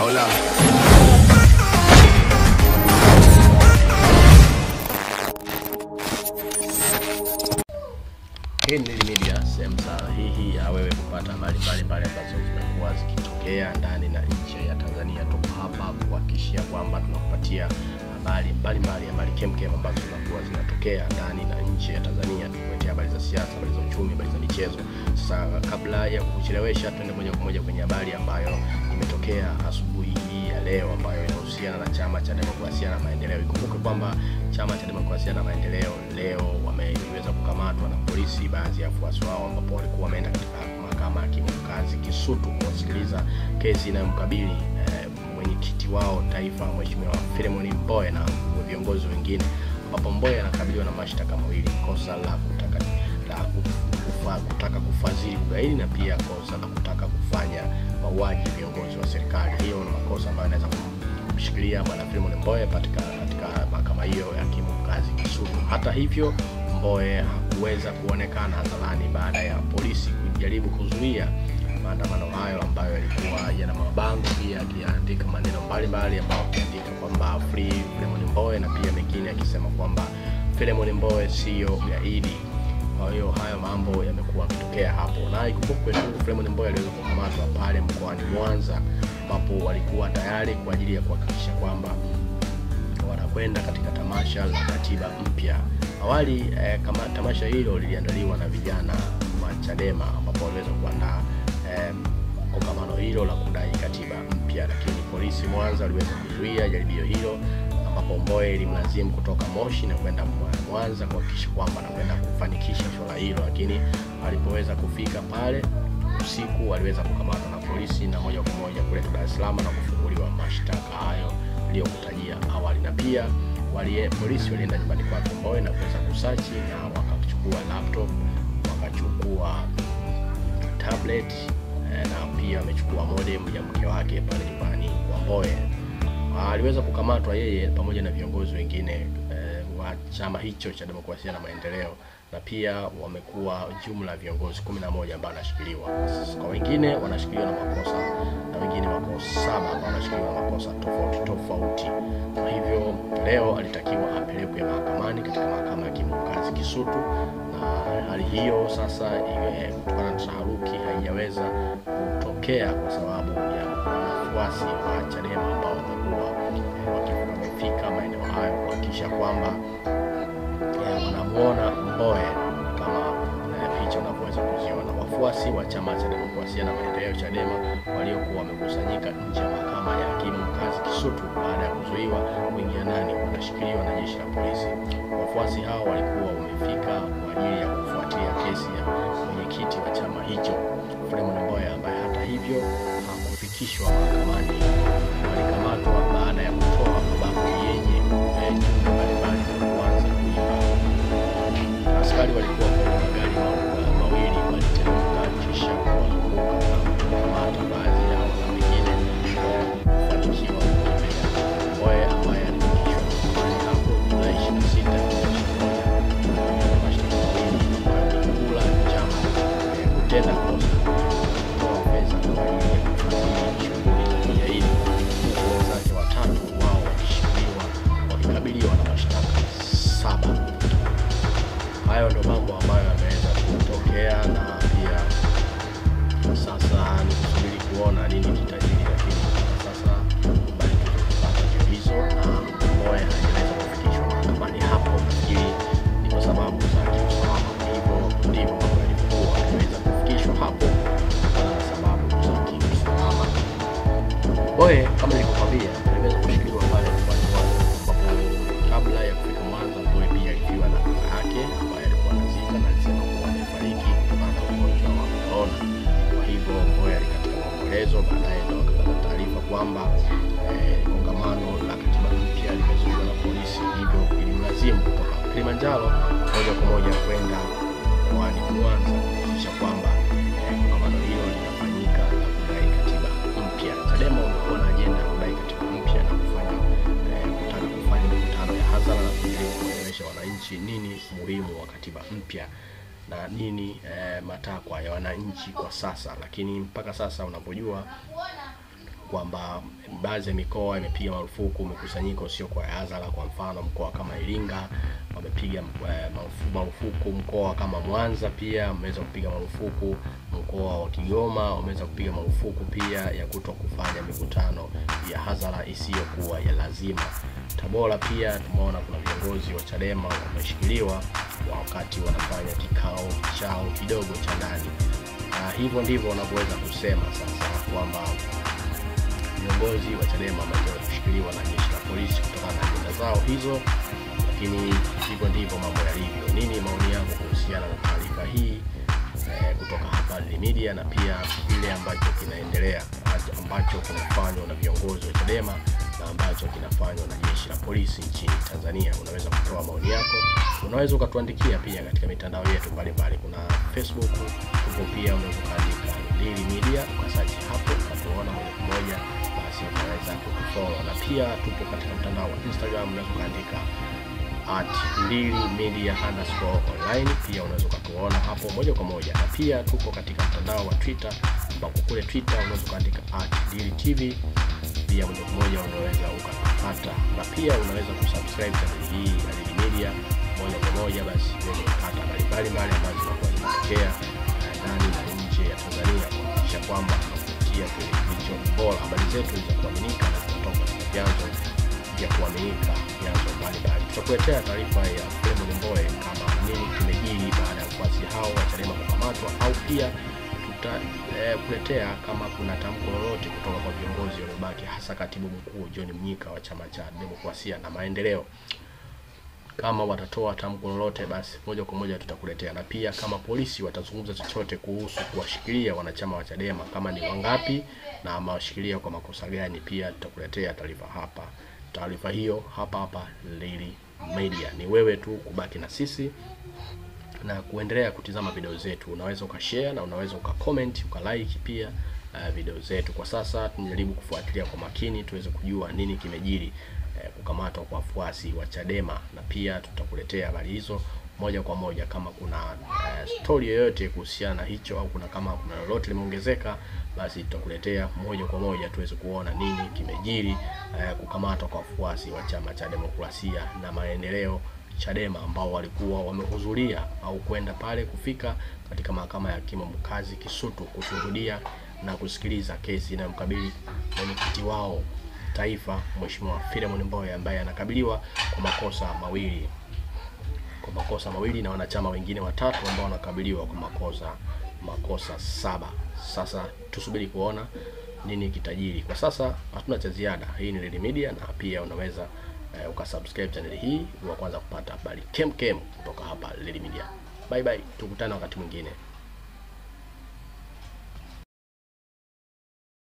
Hola. Hii ni Lili Media, sehemu sahihi ya wewe kupata habari mbalimbali ambazo zimekuwa zikitokea ndani na nje ya Tanzania. Tuko hapa kuhakikishia kwamba tunakupatia habari mbalimbali, habari kemkem ambazo zinakuwa zinatokea ndani na nje ya Tanzania, tukuletea habari za siasa, habari za uchumi, habari za michezo. Sasa kabla ya kukuchelewesha, tuende moja kwa moja kwenye habari ambayo imetokea asubuhi hii ya leo, ambayo inahusiana na Chama cha Demokrasia na Maendeleo. Ikumbuke kwamba Chama cha Demokrasia na Maendeleo leo wameweza kukamatwa na polisi baadhi ya wafuasi wao, ambapo walikuwa wameenda katika mahakama ya hakimu mkazi Kisutu kuwasikiliza kesi inayomkabili eh, mwenyekiti wao taifa Mheshimiwa Philemon Mbowe na viongozi wengine, ambapo Mbowe anakabiliwa na mashtaka mawili, kosa la kutaka la kufa, kutaka kufadhili ugaidi na pia kosa la kutaka kufanya mauaji viongozi wa serikali. Hiyo ni makosa ambayo anaweza kumshikilia bwana Philemon Mbowe katika katika mahakama hiyo ya hakimu mkazi Kisutu. Hata hivyo, Mbowe hakuweza kuonekana hadharani baada ya polisi kujaribu kuzuia maandamano hayo ambayo yalikuwa yana mabango pia akiandika maneno mbalimbali ambayo akiandika kwamba free Philemon Mbowe na pia mengine akisema kwamba Philemon Mbowe sio gaidi. Kwa hiyo hayo mambo yamekuwa yakitokea hapo, na ikumbukwe tu Philemon Mbowe aliweza kukamatwa pale mkoani Mwanza, ambapo walikuwa tayari kwa ajili ya kuhakikisha kwamba wanakwenda katika tamasha la katiba mpya. Awali eh, kama tamasha hilo liliandaliwa na vijana wa Chadema, ambapo waliweza kuandaa eh, kongamano hilo la kudai katiba mpya, lakini polisi Mwanza waliweza kuzuia jaribio hilo ambapo Mbowe ilimlazimu kutoka Moshi na kwenda Mwanza kuhakikisha kwamba anakwenda kufanikisha swala hilo, lakini alipoweza kufika pale usiku aliweza kukamatwa na polisi na moja kwa moja kuletwa Dar es Salaam na kufunguliwa mashtaka hayo niliyokutajia awali, na pia walie, polisi walienda nyumbani kwake Mbowe na kuweza kusachi na wakachukua laptop, wakachukua tablet eh, na pia amechukua modem ya mke wake pale nyumbani kwa Mbowe aliweza kukamatwa yeye pamoja na viongozi wengine eh, wa chama hicho cha demokrasia na maendeleo, na pia wamekuwa jumla ya viongozi kumi na moja ambao wanashikiliwa. Kwa wengine wanashikiliwa na makosa na wengine wako saba ambao wanashikiliwa na makosa tofauti tofauti. Kwa hivyo leo alitakiwa apelekwe mahakamani katika mahakama ya hakimu mkazi Kisutu, na hali hiyo sasa kutokana na taharuki haijaweza kutokea kwa sababu ya wafuasi wa Chadema ambao wamekuwa wamefika maeneo hayo kuhakikisha kwamba wanamuona Mbowe kama picha unavyoweza kuziona. Wafuasi wa chama cha demokrasia na maendeleo Chadema waliokuwa wamekusanyika nje ya mahakama ya hakimu mkazi Kisutu baada ya kuzuiwa kuingia ndani wanashikiliwa na jeshi la polisi. Wafuasi hao walikuwa wamefika kwa ajili ya kufuatilia kesi ya mwenyekiti wa chama hicho Philemon Mbowe ambaye hata hivyo hakufikishwa mahakamani. Walikamatwa baada ya kutoa mabango yenye jumbe mbalimbali za kuanza kuimba. Askari walikuwa kwenye magari mawili waliteremka kisha kuwazunguka na kukamata baadhi yao na wengine kufanikiwa kukimbia. Mbowe ambaye alifikishwa mahakamani hapo Julai 26 mashtaka mawili ambayo ni kula njama, kutenda kosa kutoa pesa kwa ajili ya kufadhili shughuli za kigaidi, huku wenzake watatu wao wakishikiliwa wakikabiliwa na mashtaka saba. Hayo ndo mambo ambayo yameweza kutokea, na pia sasa ni kusubiri kuona nini kitajiri, lakini sasa habari tulizopata ndio hizo, na Mbowe hajaweza kufikishwa mahakamani hapo, nafikiri ni kwa sababu za kiusalama. Hivyo ndivyo mambo yalivyokuwa, hajaweza kufikishwa hapo kutokana na sababu za kiusalama. Mbowe kama nilivyokwambia, aliweza kushikiliwa pale mkoani Mwanza, ambapo kabla ya kufika Mwanza, Mbowe pia alifiwa na kaka yake ambaye alikuwa anazika na alisema kuwa amefariki kutokana na ugonjwa wa korona. Kwa hivyo Mbowe alikatika maombolezo, baadaye ndo akapata taarifa kwamba kongamano eh, la katiba mpya limezuiwa na polisi, hivyo ilimlazimu kutoka Kilimanjaro moja kwa moja kwenda mkoani Mwanza kuhakikisha kwamba kongamano eh, hilo linafanyika la kudai katiba mpya. Chadema wamekuwa na ajenda ya kudai katiba mpya na kufanya eh, kutaka kufanya mikutano ya hadhara na kujaribu kuelewesha wananchi nini umuhimu wa katiba mpya na nini eh, matakwa ya wananchi kwa sasa, lakini mpaka sasa unapojua kwamba baadhi ya mikoa imepiga marufuku mikusanyiko sio kwa hadhara. Kwa mfano mkoa kama Iringa wamepiga eh, marufu- marufuku, mkoa kama Mwanza pia wameweza kupiga marufuku, mkoa wa Kigoma wameweza kupiga marufuku pia ya kuto kufanya mikutano ya hadhara isiyokuwa ya lazima. Tabora pia tumeona kuna viongozi wa Chadema wameshikiliwa wakati wanafanya kikao chao kidogo cha ndani. Na hivyo ndivyo wanavyoweza kusema sasa kwamba viongozi wa Chadema wameweza kushikiliwa na jeshi la polisi kutokana na ajenda zao hizo, lakini hivyo ndivyo mambo yalivyo. Nini maoni yangu kuhusiana na taarifa hii eh, kutoka hapa Daily Media na pia kile ambacho kinaendelea ambacho kinafanywa na viongozi wa Chadema na ambacho kinafanywa na jeshi la polisi nchini Tanzania. Unaweza kutoa maoni yako, unaweza ukatuandikia pia katika mitandao yetu mbalimbali. Kuna Facebook huko pia, unaweza ukaandika Daily Media ukasearch hapo ukatuona moja kwa moja, basi unaweza kutufollow, na pia tupo katika mtandao wa Instagram, unaweza ukaandika at Ndili Media underscore online. Pia unaweza ukatuona hapo moja kwa moja, na pia tupo katika mtandao wa Twitter, ambapo kule Twitter unaweza ukaandika at Ndili TV pia moja kwa moja unaweza ukapata, na pia unaweza kusubscribe channel hii ya Daily Media moja kwa moja, basi uweze kupata habari mbalimbali ambazo zinakuwa zinatokea eh, ndani na nje ya Tanzania, kuhakikisha kwamba tunakupatia kile kilicho bora. Habari zetu ni za kuaminika na zinatoka katika vyanzo vya kuaminika, vyanzo mbalimbali. Tutakuletea taarifa ya Freeman Mbowe kama nini kimejiri baada ya wafuasi hao wa Chadema kukamatwa, au pia tutakuletea kama kuna tamko lolote kutoka kwa viongozi waliobaki, hasa katibu mkuu John Mnyika wa chama cha demokrasia na maendeleo. Kama watatoa tamko lolote, basi moja kwa moja tutakuletea, na pia kama polisi watazungumza chochote kuhusu kuwashikilia wanachama wa Chadema, kama ni wangapi na amewashikilia kwa makosa gani, pia tutakuletea taarifa hapa. Taarifa hiyo hapa hapa Daily Media. Ni wewe tu kubaki na sisi na kuendelea kutizama video zetu. Unaweza ukashare na unaweza ukacomment ukalike pia uh, video zetu. Kwa sasa tunajaribu kufuatilia kwa makini tuweze kujua nini kimejiri eh, kukamatwa kwa wafuasi wa Chadema, na pia tutakuletea habari hizo moja kwa moja. Kama kuna eh, story yoyote kuhusiana na hicho au kuna kama kuna lolote limeongezeka, basi tutakuletea moja kwa moja tuweze kuona nini kimejiri eh, kukamatwa kwa wafuasi wa chama cha demokrasia na maendeleo Chadema ambao walikuwa wamehudhuria au kwenda pale kufika katika mahakama ya hakimu mkazi Kisutu kushuhudia na kusikiliza kesi inayomkabili mwenyekiti wao taifa Mheshimiwa Philemon Mbowe ambaye anakabiliwa kwa makosa mawili kwa makosa mawili na wanachama wengine watatu ambao wanakabiliwa kwa makosa makosa saba. Sasa tusubiri kuona nini kitajiri. Kwa sasa hatuna cha ziada. Hii ni Daily Media na pia unaweza eh, ukasubscribe channel hii wa kwanza kupata habari kem kem kutoka hapa Daily Media. Bye bye, tukutane wakati mwingine.